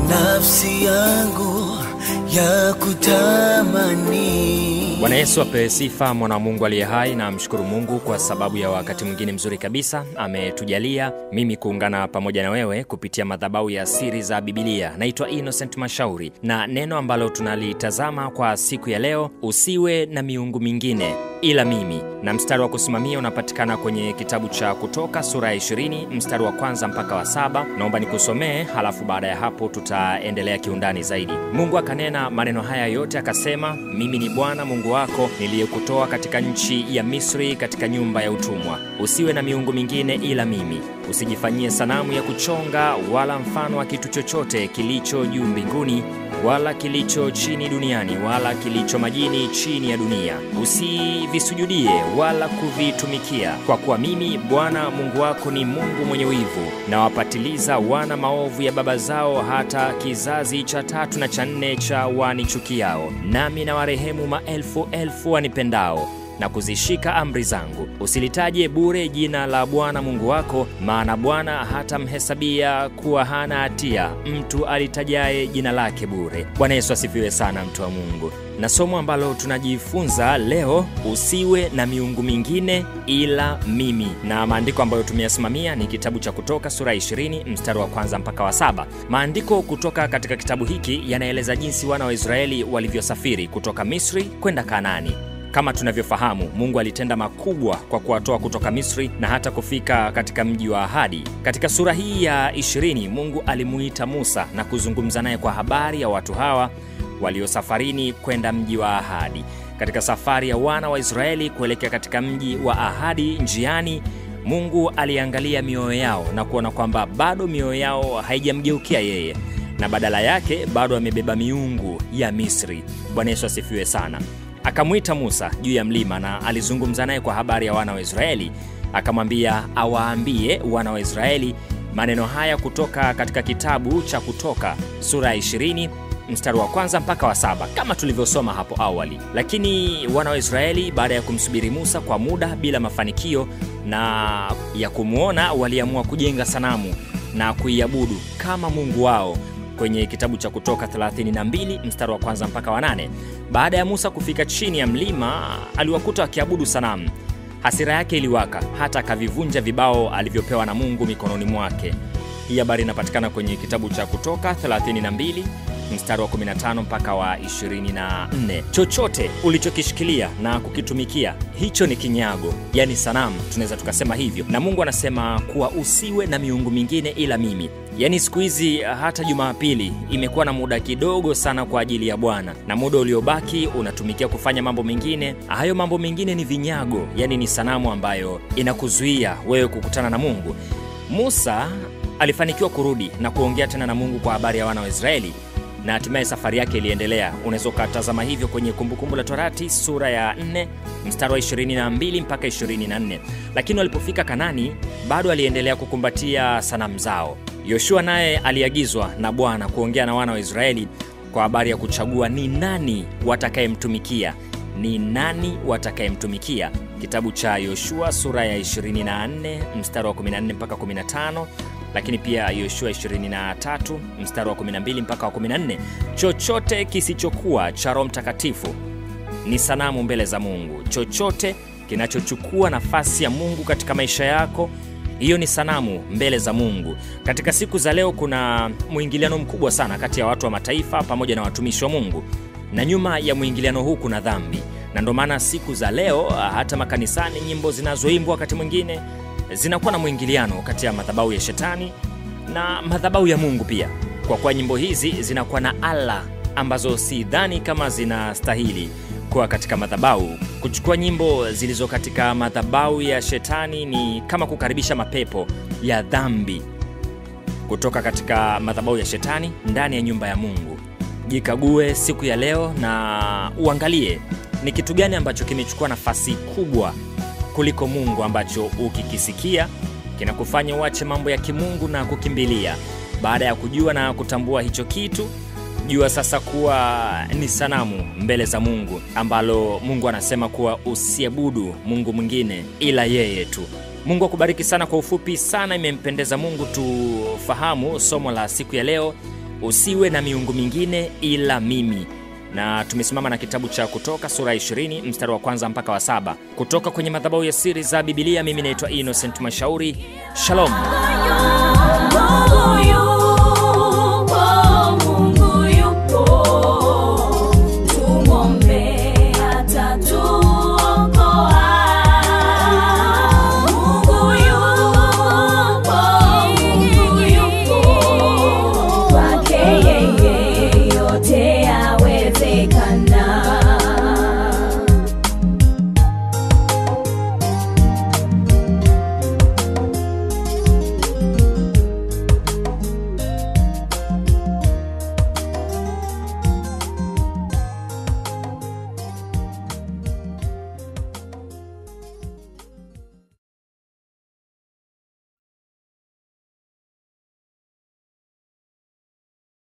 nafsi yangu ya kutamani. Bwana Yesu apewe sifa, mwana wa Mungu aliye hai, na mshukuru Mungu kwa sababu ya wakati mwingine mzuri kabisa ametujalia mimi kuungana pamoja na wewe kupitia madhabahu ya siri za Bibilia. Naitwa Innocent Mashauri, na neno ambalo tunalitazama kwa siku ya leo, usiwe na miungu mingine ila mimi, na mstari wa kusimamia unapatikana kwenye kitabu cha Kutoka sura ya 20 mstari wa kwanza mpaka wa saba. Naomba nikusomee, halafu baada ya hapo tutaendelea kiundani zaidi. Mungu akanena maneno haya yote akasema, mimi ni Bwana Mungu wako niliyekutoa katika nchi ya Misri, katika nyumba ya utumwa. Usiwe na miungu mingine ila mimi. Usijifanyie sanamu ya kuchonga wala mfano wa kitu chochote kilicho juu mbinguni wala kilicho chini duniani wala kilicho majini chini ya dunia. Usivisujudie wala kuvitumikia, kwa kuwa mimi Bwana Mungu wako ni Mungu mwenye wivu, na wapatiliza wana maovu ya baba zao hata kizazi cha tatu na cha nne cha wanichukiao, nami na warehemu maelfu elfu wanipendao na kuzishika amri zangu. Usilitaje bure jina la Bwana Mungu wako, maana Bwana hatamhesabia kuwa hana hatia mtu alitajaye jina lake bure. Bwana Yesu asifiwe sana, mtu wa Mungu. Na somo ambalo tunajifunza leo, usiwe na miungu mingine ila mimi, na maandiko ambayo tumeyasimamia ni kitabu cha Kutoka sura ya 20 mstari wa kwanza mpaka wa saba. Maandiko kutoka katika kitabu hiki yanaeleza jinsi wana wa Israeli walivyosafiri kutoka Misri kwenda Kanaani. Kama tunavyofahamu, Mungu alitenda makubwa kwa kuwatoa kutoka Misri na hata kufika katika mji wa ahadi. Katika sura hii ya 20, Mungu alimuita Musa na kuzungumza naye kwa habari ya watu hawa waliosafarini kwenda mji wa ahadi. Katika safari ya wana wa Israeli kuelekea katika mji wa ahadi, njiani Mungu aliangalia mioyo yao na kuona kwamba bado mioyo yao haijamgeukia yeye na badala yake bado amebeba miungu ya Misri. Bwana Yesu asifiwe sana. Akamwita Musa juu ya mlima na alizungumza naye kwa habari ya wana wa Israeli, akamwambia awaambie wana wa Israeli maneno haya kutoka katika kitabu cha Kutoka sura ya 20 mstari wa kwanza mpaka wa saba kama tulivyosoma hapo awali. Lakini wana wa Israeli baada ya kumsubiri Musa kwa muda bila mafanikio na ya kumwona, waliamua kujenga sanamu na kuiabudu kama mungu wao kwenye kitabu cha Kutoka 32 mstari wa kwanza mpaka wa nane. Baada ya Musa kufika chini ya mlima, aliwakuta wakiabudu sanamu. Hasira yake iliwaka, hata akavivunja vibao alivyopewa na Mungu mikononi mwake. Hii habari inapatikana kwenye kitabu cha Kutoka 32 mstari wa 15 mpaka wa 24. Chochote ulichokishikilia na kukitumikia, hicho ni kinyago, yani sanamu, tunaweza tukasema hivyo. Na Mungu anasema kuwa usiwe na miungu mingine ila mimi. Yaani siku hizi hata Jumapili imekuwa na muda kidogo sana kwa ajili ya Bwana, na muda uliobaki unatumikia kufanya mambo mengine. Hayo mambo mengine ni vinyago, yaani ni sanamu ambayo inakuzuia wewe kukutana na Mungu. Musa alifanikiwa kurudi na kuongea tena na Mungu kwa habari ya wana wa Israeli na hatimaye safari yake iliendelea. Unaweza ukatazama hivyo kwenye Kumbukumbu la Torati sura ya 4 mstari wa 22 mpaka 24. Lakini walipofika Kanani, bado aliendelea kukumbatia sanamu zao. Yoshua naye aliagizwa na Bwana kuongea na wana wa Israeli kwa habari ya kuchagua ni nani watakayemtumikia, ni nani watakayemtumikia. Kitabu cha Yoshua sura ya 24 mstari wa 14 mpaka 15 lakini pia Yoshua 23 mstari wa 12 mpaka wa 14. Chochote kisichokuwa cha Roho Mtakatifu ni sanamu mbele za Mungu. Chochote kinachochukua nafasi ya Mungu katika maisha yako, hiyo ni sanamu mbele za Mungu. Katika siku za leo kuna mwingiliano mkubwa sana kati ya watu wa mataifa pamoja na watumishi wa Mungu, na nyuma ya mwingiliano huu kuna dhambi, na ndio maana siku za leo hata makanisani nyimbo zinazoimbwa wakati mwingine zinakuwa na mwingiliano kati ya madhabahu ya shetani na madhabahu ya Mungu pia, kwa kuwa nyimbo hizi zinakuwa na ala ambazo si dhani kama zinastahili kuwa katika madhabahu. Kuchukua nyimbo zilizo katika madhabahu ya shetani ni kama kukaribisha mapepo ya dhambi kutoka katika madhabahu ya shetani ndani ya nyumba ya Mungu. Jikague siku ya leo na uangalie ni kitu gani ambacho kimechukua nafasi kubwa kuliko Mungu ambacho ukikisikia kinakufanya uache mambo ya kimungu na kukimbilia. Baada ya kujua na kutambua hicho kitu, jua sasa kuwa ni sanamu mbele za Mungu, ambalo Mungu anasema kuwa usiabudu Mungu mwingine ila yeye tu. Mungu akubariki sana. Kwa ufupi sana, imempendeza Mungu tufahamu somo la siku ya leo, usiwe na miungu mingine ila mimi na tumesimama na kitabu cha kutoka sura ya 20 mstari wa kwanza mpaka wa saba kutoka kwenye madhabahu ya siri za bibilia mimi naitwa innocent mashauri shalom Moyo